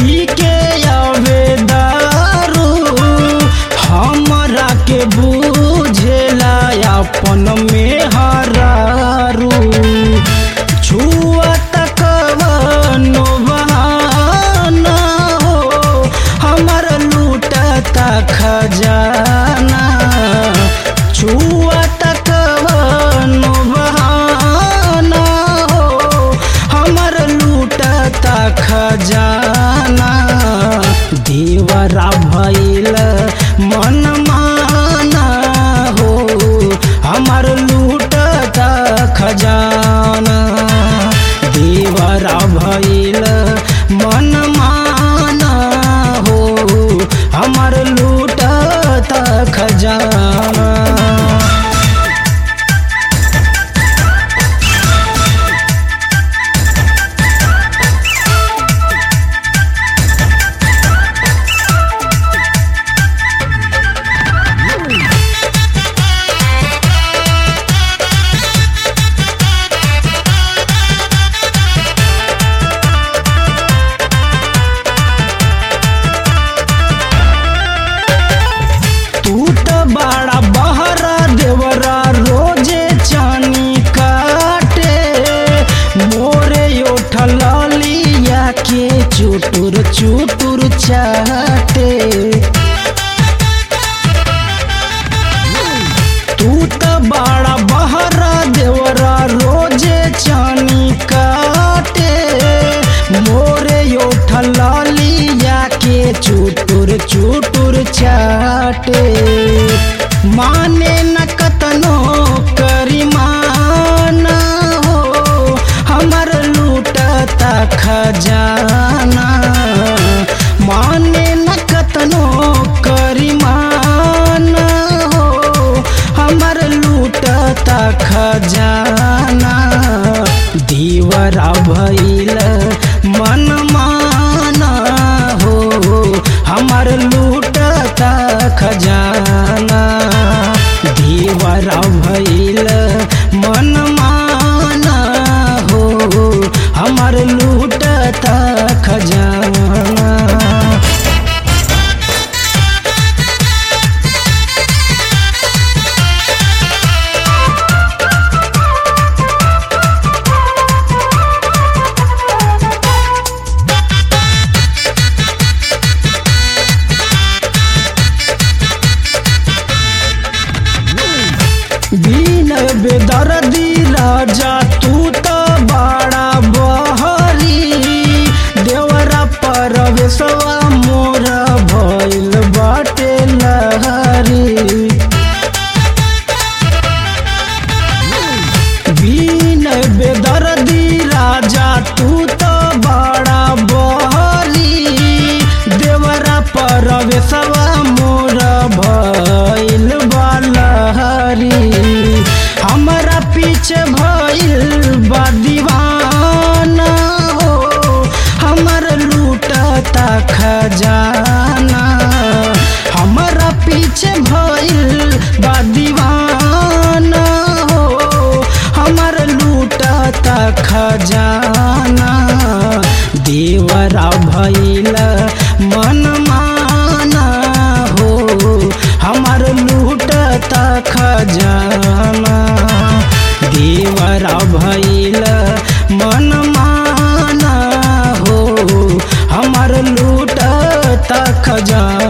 पी के आवे दारू हमरा के बुझेला अपन में हरारू छुआ तक कवनो बहाना हो हमर लूटता खजाना छुआ तक कवनो बहाना हो हमर लूटता खजाना देवरा भैल मन माना हो हमर लूटता खजाना देवरा भैल मन माना हो हमर लूटता खजाना तू तो बड़ा बहरा देवरा रोजे चानी काटे मोरे उठल लिया के चुटुर चुटुर चाटे तू तो बड़ा बहरा देवरा रोजे चानी काटे मोरे उठल लिया के चुटुर चुटुर चाटे माने न कतनो करिमाना हो हमर लूटता खजाना माने न कतनो करिमाना हो हमर लूटता खजाना दीवरा भैल मन माना हो हमर लूटता खजाना दीवरा भैल मन माना हो हमर लूटता खजाना बीन बेदर्दी राजा तू तो बड़ा बहरी देवरा परवेशवा मोर भइल बाटे लहरी बीन बेदर्दी राजा तू तो बड़ा बहरी देवरा परवेशवा मोर भइल बालहरी हमरा पीछे भइल बा दीवाना हो हमर लूटता खजाना हमरा पीछे भइल बा दीवाना हो हमर लूटता खजाना देवरा भैल मन माना हो हमर लूटता खजाना देवरा भैल मन माना हो हमर लूटता खजाना